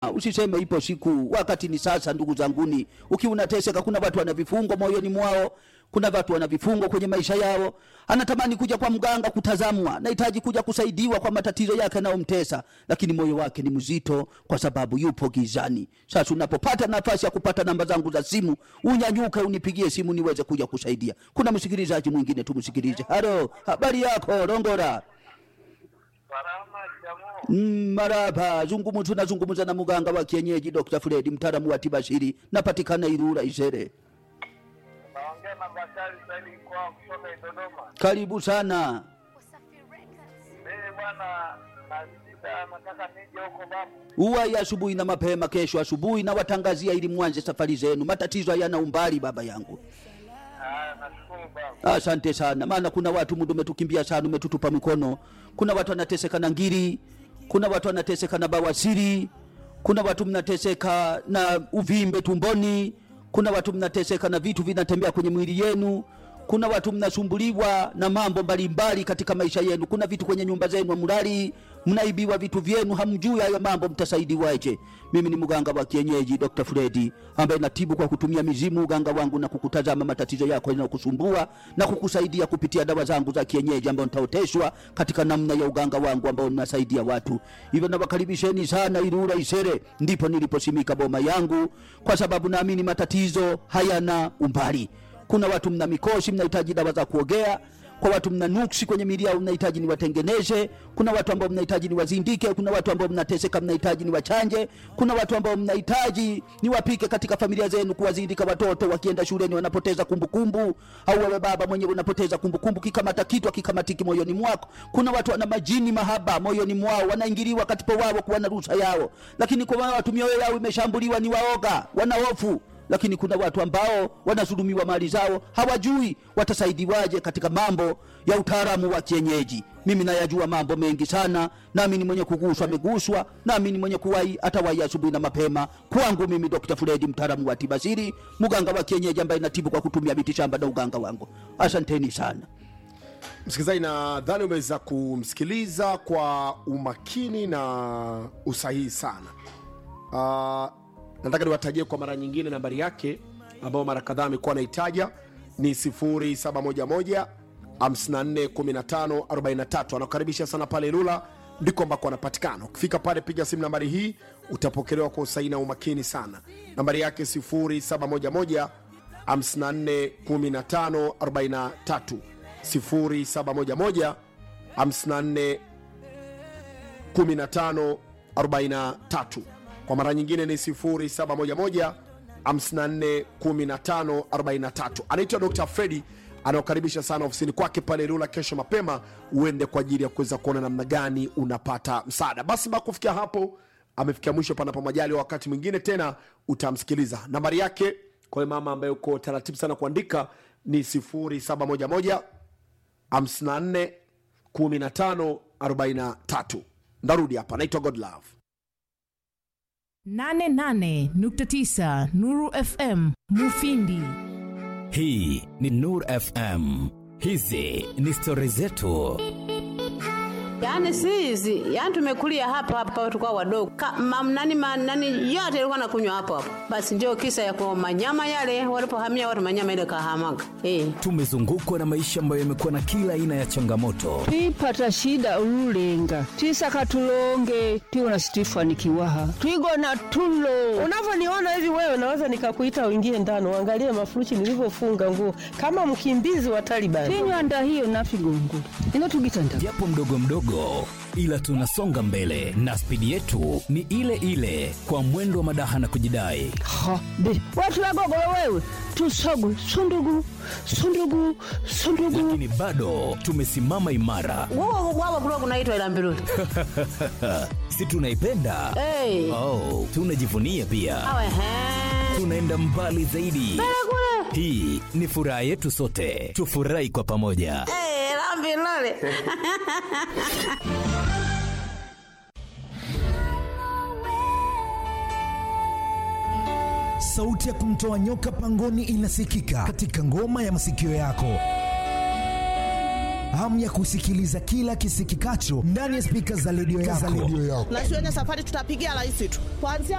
mama, usiseme ipo siku, wakati ni sasa. Ndugu zanguni, ukiwa unateseka, kuna watu wana vifungo moyoni mwao, kuna watu wana vifungo kwenye maisha yao, anatamani kuja kwa mganga kutazamwa, nahitaji kuja kusaidiwa kwa matatizo yake yanayomtesa, lakini moyo wake ni mzito kwa sababu yupo gizani. Sasa unapopata nafasi ya kupata namba zangu za simu, unyanyuke unipigie simu niweze kuja kusaidia. Kuna msikilizaji mwingine, tumsikilize. Halo, habari yako Rongora? Salama jamaa. Mm, maraba zungumzu tunazungumza na muganga wa kienyeji Dr. Fred mtaalamu wa tiba asili napatikana Ilula Isere. Naongea na Bakari Saidi kwa kutoka Dodoma. Karibu sana. Mimi bwana na shida nataka nije huko babu. Uwai asubuhi na mapema kesho asubuhi na watangazia ili mwanze safari zenu. Matatizo hayana umbali baba yangu. Ah, nashukuru babu. Asante sana, maana kuna watu muda umetukimbia sana, umetutupa mikono. Kuna watu wanateseka na ngiri, kuna watu wanateseka na bawasiri, kuna watu mnateseka na uvimbe tumboni, kuna watu mnateseka na vitu vinatembea kwenye mwili yenu, kuna watu mnasumbuliwa na mambo mbalimbali katika maisha yenu, kuna vitu kwenye nyumba zenu hamlali, mnaibiwa vitu vyenu, hamjui hayo mambo, mtasaidiwaje? Mimi ni mganga wa kienyeji Dr. Fredi ambaye natibu kwa kutumia mizimu, uganga wangu na kukutazama matatizo yako yanayokusumbua na kukusaidia kupitia dawa zangu za kienyeji ambayo nitaoteshwa katika namna ya uganga wangu ambao ninasaidia watu. Hivyo nawakaribisheni sana Ilula Isere, ndipo niliposimika boma yangu, kwa sababu naamini matatizo hayana umbali. Kuna watu mna mikosi, mnahitaji dawa za kuogea kwa watu mna nuksi kwenye miili yao mnahitaji niwatengeneze. Kuna watu ambao mnahitaji niwazindike. Kuna watu ambao mnateseka mnahitaji niwachanje. Kuna watu ambao mnahitaji niwapike katika familia zenu, kuwazindika watoto wakienda shuleni wanapoteza kumbukumbu, au wewe baba mwenyewe unapoteza kumbukumbu, kikamata kitu akikamatiki moyoni mwako. Kuna watu wana majini mahaba moyoni mwao, wanaingiliwa katika wao kuwa na ruhusa yao, lakini kwa watu mioyo yao imeshambuliwa, ni waoga, wana hofu lakini kuna watu ambao wanazulumiwa mali zao, hawajui watasaidiwaje katika mambo ya utaalamu wa kienyeji. Mimi nayajua mambo mengi sana, nami ni mwenye kuguswa ameguswa, nami ni mwenye kuwai atawahi asubuhi na mapema. Kwangu mimi Dr. Fredi, mtaalamu wa tiba asili, mganga wa kienyeji ambaye natibu kwa kutumia miti shamba na uganga wangu. Asanteni sana. Msikilizaji, nadhani umeweza kumsikiliza kwa umakini na usahihi sana. Uh, nataka niwatajie kwa mara nyingine nambari yake ambayo mara kadhaa amekuwa anaitaja ni 0711 541543 anakukaribisha sana pale Ilula ndiko ambako anapatikana ukifika pale piga simu nambari hii utapokelewa kwa usahihi na umakini sana nambari yake 0711 541543 0711 54 1543 kwa mara nyingine ni 0711 541543 anaitwa dr fredi anaokaribisha sana ofisini kwake pale rula kesho mapema uende kwa ajili ya kuweza kuona namna gani unapata msaada basi mpaka kufikia hapo amefikia mwisho panapo majali wakati mwingine tena utamsikiliza nambari yake kwa hiyo mama ambaye uko taratibu sana kuandika ni 0711 54 15 43 ndarudi hapa naitwa godlove 88.9 Nuru FM Mufindi. hii ni nur fm hizi ni stori zetu Yaani si hizi, yaani tumekulia hapa hapa tukao wadogo. Ka, mam, nani, ma, nani yote ilikuwa nakunywa hapo hapo. Basi ndio kisa ya kwa manyama yale walipohamia watu manyama ile kahamaga. Eh. tumezungukwa na maisha ambayo yamekuwa na kila aina ya changamoto twipata shida ululenga twisaka tulonge tiwona situifanikiwaha twigona tulo unavyoniona hivi wewe naweza nikakuita uingie ndani uangalie mafuruchi nilivyofunga nguo kama mkimbizi wa Taliban. tinywanda hiyo nafigongula ino tugitanda japo mdogo mdogo ila tunasonga mbele na spidi yetu ni ile ile kwa mwendo wa madaha na kujidai ha be watu wagogolo wewe tusogwe sundugu sundugu sundugu lakini bado tumesimama imara Wao wao kulikuwa kunaitwa ila mbiruli. si tunaipenda Eh. oh, tunajivunia pia Awe he. tunaenda mbali zaidi hii ni furaha yetu sote tufurahi kwa pamoja Eh, la mbiruli. sauti ya kumtoa nyoka pangoni inasikika katika ngoma ya masikio yako hamu ya kusikiliza kila kisikikacho ndani ya spika za redio yako na shuleni safari tutapigia rais tu kuanzia